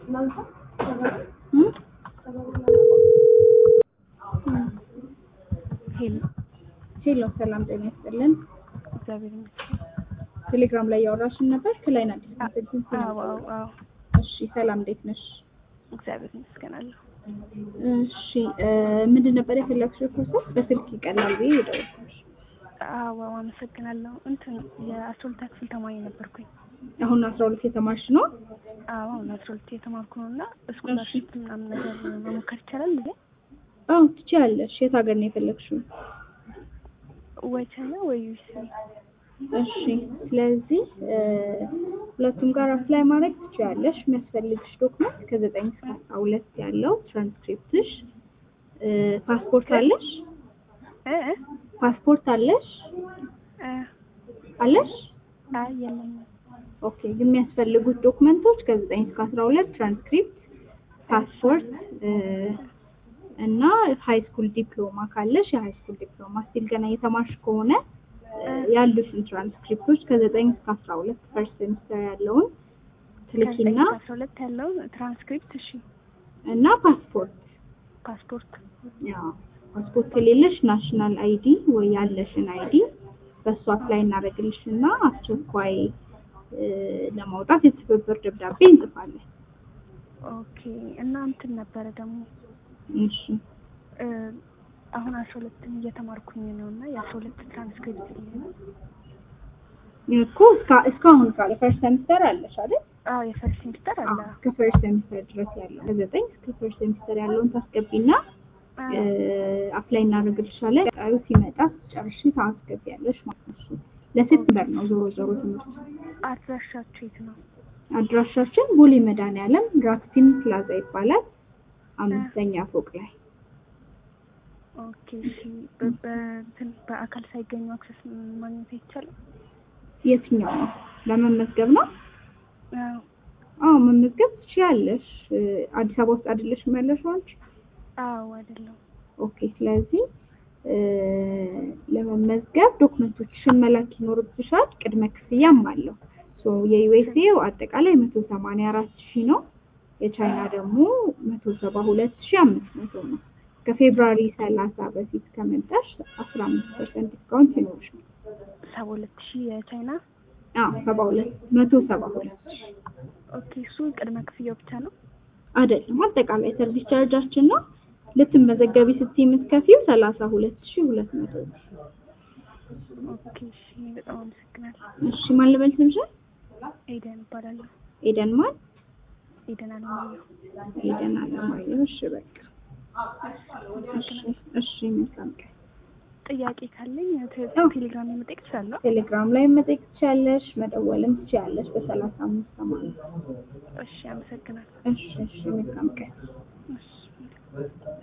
ሄሎ ሄሎ ሰላም ጤና ይስጥልን። እግዚአብሔር ይመስገን። ቴሌግራም ላይ ያወራሽን ነበር ክላይን አዲስ ኮንሰልቲንግ አዎ አዎ አዎ እሺ ሰላም እንዴት ነሽ? እግዚአብሔር ይመስገን አለሁ። እሺ ምንድን ነበር የፈለግሽው ፕሮሰስ? በስልክ ይቀላል ብዬ የደወልኩሽ። አዎ አዎ አመሰግናለሁ። እንትን የአስራ ሁለተኛ ክፍል ተማሪ ነበርኩኝ። አሁን አስራ ሁለት የተማርሽ ነው? አዎ አሁን አስራ ሁለት የተማርኩ ነው እና ስኮላርሽፕ ምናምን ነገር መሞከር ይቻላል እንዴ? አዎ ትችያለሽ። የት ሀገር ነው የፈለግሽው? ወይ ቻይና ወይ ዩኤስኤ። እሺ ስለዚህ ሁለቱም ጋር አፕላይ ማድረግ ትችያለሽ። የሚያስፈልግሽ ዶክመንት ከዘጠኝ እስከ አስራ ሁለት ያለው ትራንስክሪፕትሽ፣ ፓስፖርት አለሽ? እ እ ፓስፖርት አለሽ እ አለሽ? አይ የለኝም። ኦኬ የሚያስፈልጉት ዶክመንቶች ከዘጠኝ እስከ አስራ ሁለት ትራንስክሪፕት፣ ፓስፖርት እና ሃይ ስኩል ዲፕሎማ ካለሽ የሃይ ስኩል ዲፕሎማ ስቲል ገና እየተማርሽ ከሆነ ያሉትን ትራንስክሪፕቶች ከዘጠኝ እስከ አስራ ሁለት ፈርስት ሴሚስተር ያለውን ትልኪና ከዘጠኝ አስራ ሁለት ያለው ትራንስክሪፕት እሺ፣ እና ፓስፖርት ፓስፖርት ያው ፓስፖርት ከሌለሽ ናሽናል አይዲ ወይ ያለሽን አይዲ በእሱ አፕላይ እናደርግልሽ እና አስቸኳይ ለማውጣት የትብብር ደብዳቤ እንጽፋለን። ኦኬ። እና እንትን ነበረ ደግሞ እሺ አሁን አስራ ሁለትን እየተማርኩኝ ነው እና የአስራ ሁለት ትራንስክሪፕት እኮ እስካ- እስካሁን ካለ ፈርስት ሴሚስተር አለሽ አይደል? አዎ የፈርስት ሴሚስተር አለ። እስከ ፈርስት ሴሚስተር ድረስ ያለው ከዘጠኝ እስከ ፈርስት ሴሚስተር ያለውን ታስገቢና አፕላይ እናደርግልሻለን። ቀጣዩ ሲመጣ ጨርሽ ታስገቢያለሽ ማለት ነው። ለሴፕቴምበር ነው ዞሮ ዞሮ ትምህርት አድራሻችሁ የት ነው? አድራሻችን ቦሌ መድኃኒዓለም ራክሲም ፕላዛ ይባላል። አምስተኛ ፎቅ ላይ ኦኬ እሺ። በ- በእንትን በአካል ሳይገኙ አክሰስ ማግኘት አይቻልም? የትኛው ነው? ለመመዝገብ ነው? አዎ አዎ መመዝገብ ትችያለሽ። አዲስ አበባ ውስጥ አይደለሽም ያለሽው አንቺ? አዎ አይደለም። ኦኬ ስለዚህ ለመመዝገብ ዶክመንቶችሽን መላክ ይኖርብሻል። ቅድመ ክፍያም አለው። ሶ የዩኤስኤው አጠቃላይ መቶ ሰማንያ አራት ሺህ ነው። የቻይና ደግሞ መቶ ሰባ ሁለት ሺህ አምስት መቶ ነው። ከፌብራሪ ሰላሳ በፊት ከመጣሽ አስራ አምስት ፐርሰንት ዲስካውንት ይኖርሻል። ሰባ ሁለት ሺህ የቻይና አዎ ሰባ ሁለት መቶ ሰባ ሁለት ሺህ ኦኬ። እሱ ቅድመ ክፍያው ብቻ ነው? አይደለም አጠቃላይ ሰርቪስ ቻርጃችን ነው። ልትመዘገቢ ስትይ የምትከፊው ሰላሳ ሁለት ሺህ ሁለት መቶ ነው። ኦኬ እሺ። በጣም አመሰግናለሁ። እሺ ማን ልበል ስምሽን? ኤደን እባላለሁ። ኤደን ማን? ኤደን አለማየሁ። ኤደን አለማየሁ። እሺ በቃ እሺ እሺ መልካም ቀን። ጥያቄ ካለኝ ቴ- ቴሌግራም መጠየቅ እችላለሁ? ቴሌግራም ላይ መጠየቅ ትችያለሽ፣ መደወልም ትችያለሽ በሰላሳ አምስት ሰማንያ እሺ አመሰግናለሁ። እሺ እሺ መልካም ቀን። እሺ